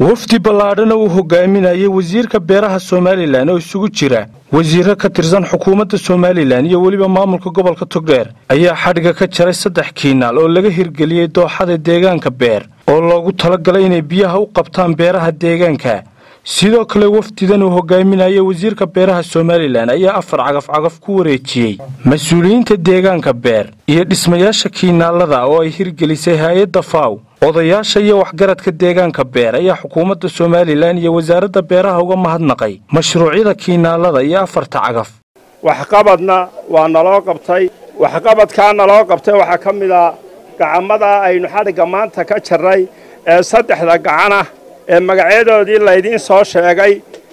wafdi ballaadhana uu hogaaminayay wasiirka beeraha somalilan oo isugu jira wasiiro ka tirsan xukuumadda somalilan iyo weliba maamulka gobolka togdheer ayaa xadhiga ka jaray saddex kiinaal oo laga hirgeliyey dooxada deegaanka beer oo loogu talagalay inay biyaha u qabtaan beeraha deegaanka sidoo kale wafdidan uu hogaaminaya wasiirka beeraha somalilan ayaa afar cagaf-cagaf ku wareejiyey mas-uuliyiinta deegaanka beer iyo dhismayaasha kiinaalada oo ay hirgelisay hay-adda faw odayaasha iyo waxgaradka deegaanka beer ayaa xukuumadda somalilan iyo wasaaradda beeraha uga mahadnaqay mashruucyada kiinaalada iyo afarta cagaf waxqabadna waa naloo qabtay waxqabadkaa naloo qabtay waxaa ka mid a gacamada aynu xadhigga maanta ka jarray ee saddexda gacanah ee magacyadoodii laydiin soo sheegay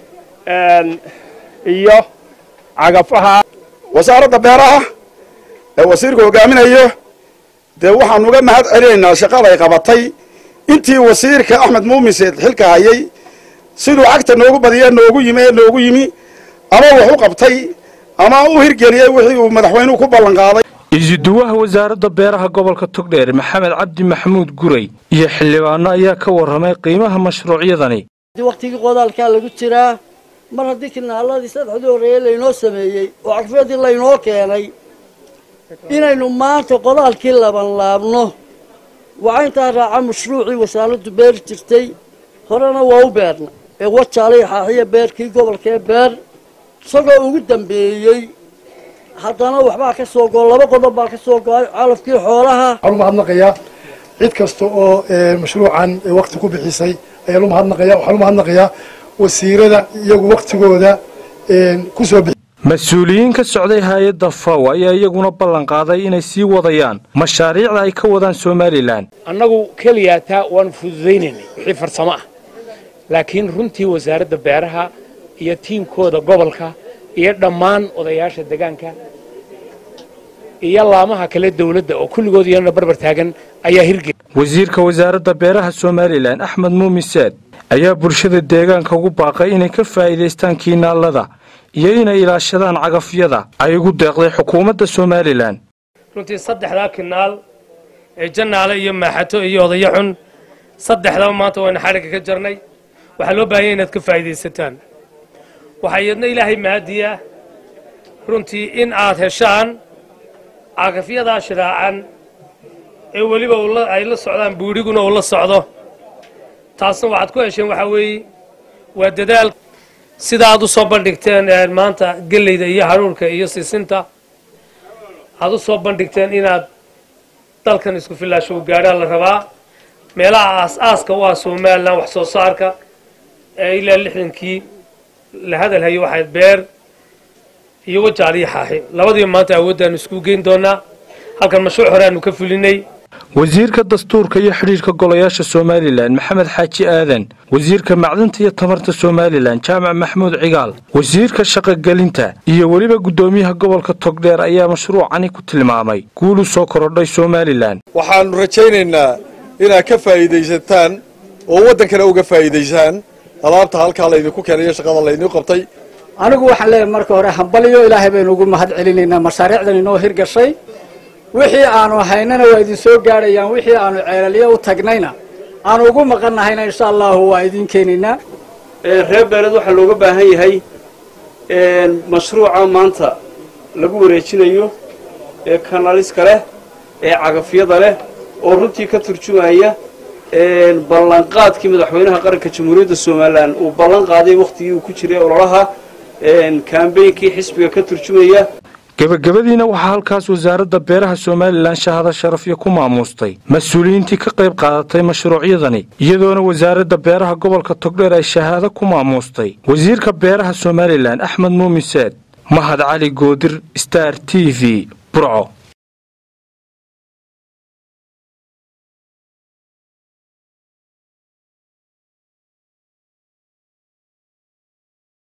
iyo cagafaha wasaaradda beeraha ee wasiirku hogaaminayo dee waxaanu uga mahad celinaynaa shaqaday qabatay intii wasiirka axmed muumiseed xilka hayay siduu cagta noogu badiye noogu yimi ee noogu yimi ama wax u qabtay ama u hirgeliyey wixii uu madaxweynuhu ku ballan qaaday isuduwaha wasaaradda beeraha gobolka togdheer maxamed cabdi maxamuud guray iyo xildhibaano ayaa ka warramay qiimaha mashruucyadani wakhtigii qodaalkaa lagu jiraa mar haddii kinaaladii saddexdii horreeye laynoo sameeyey oo cagfyadii laynoo keenay inaynu maanta qodaalkii laban laabno waxaa intaa raaca mashruucii wasaaraddu beeri jirtay horena waa u beerna ee wajaalay xaaxiya beerkii gobolkee beer isagoo ugu dambeeyey haddana waxbaa ka soo go laba qodob baa ka soo go-ay calafkii xoolaha waxaan u mahadnaqayaa cid kasta oo mashruucan wakti ku bixisay ayaan u mahadnaqaya waxaan u mahadnaqayaa wasiirada iyagu waktigooda kusoo bixi mas-uuliyiin ka socday hay-adda faw ayaa iyaguna ballan qaaday inay sii wadayaan mashaariicda ay ka wadaan somalilan annagu keliyaa taa waanu fududaynaynay wixii farsamo ah laakiin runtii wasaaradda beeraha iyo tiimkooda gobolka iyo dhammaan odayaasha degaanka iyo laamaha kale dawladda oo kulligood iyana barbar taagan ayaa hirgeli wasiirka wasaaradda beeraha somalilan axmed muumiseed ayaa bulshada deegaanka ugu baaqay inay ka faa'iidaystaan kiinaalada iyo inay ilaashadaan cagafyada ay ugu deeqday xukuumadda somalilan runtii saddexdaa kinaal ee jannaale iyo maaxato iyo odayo xun saddexdaba maanta wayna xadhigga ka jarnay waxaa loo baahanya inaad ka faa'iidaysataan waxaa iyadna ilaahay mahadiya runtii in aad heshaan cagafyadaa shiraacan ee weliba ay la socdaan buudhiguna uu la socdo taasna waxaad ku hesheen waxaa weeye waa dadaal sida aad u soo bandhigteen maanta geleyda iyo haruurka iyo sisinta aad u soo bandhigteen inaad dalkan isku filaasho u gaadhaa la rabaa meelaha aas-aaska u ah somalilan wax soo saarka ee ilaa lixdankii la hadalhayo waxayd beer iyo wajaal iyo xaaxi labadiiba maanta awooddaanu isku geyn doonaa halkan mashruuc hore aanu ka fulinay wasiirka dastuurka iyo xidhiirka golayaasha somalilan maxamed xaaji aadan wasiirka macdanta iyo tamarta somalilan jaamac maxamuud cigaal wasiirka shaqogelinta iyo weliba guddoomiyaha gobolka togdheer ayaa mashruucani ku tilmaamay guulu soo korodhay somalilan waxaannu rajaynaynaa inaad ka faa'iidaysataan oo waddankana uga faa'iidaysaan alaabta halkaa laydinku keenayo shaqada laydinku qabtay anigu waxaan leeyahay marka hore hambaliyo ilaahay baynu ugu mahad celinaynaa mashaariicdan inoo hirgashay wixii aanu haynana waa idin soo gaadhayaan wixii aanu ceelalyo u tagnayna aanu ugu maqannahayna insha allahu waa idiin keenaynaa reer beeled waxaa looga baahan yahay mashruuca maanta lagu wareejinayo ee kanaliska leh ee cagafyada leh oo runtii ka turjumaya ballanqaadkii madaxweynaha qaranka jamhuuriyadda somalilan uu ballan qaaday wakhtigii uu ku jiray ololaha kambeynkii xisbiga ka turjumaya gebagabadiina waxaa halkaas wasaaradda beeraha somalilan shahado sharafyo ku maamuustay mas-uuliyiintii ka qayb qaadatay mashruucyadani iyadoona wasaaradda beeraha gobolka togdheer ay shahaado ku maamuustay wasiirka beeraha somalilan axmed muumiseed mahad cali goodir star t v burco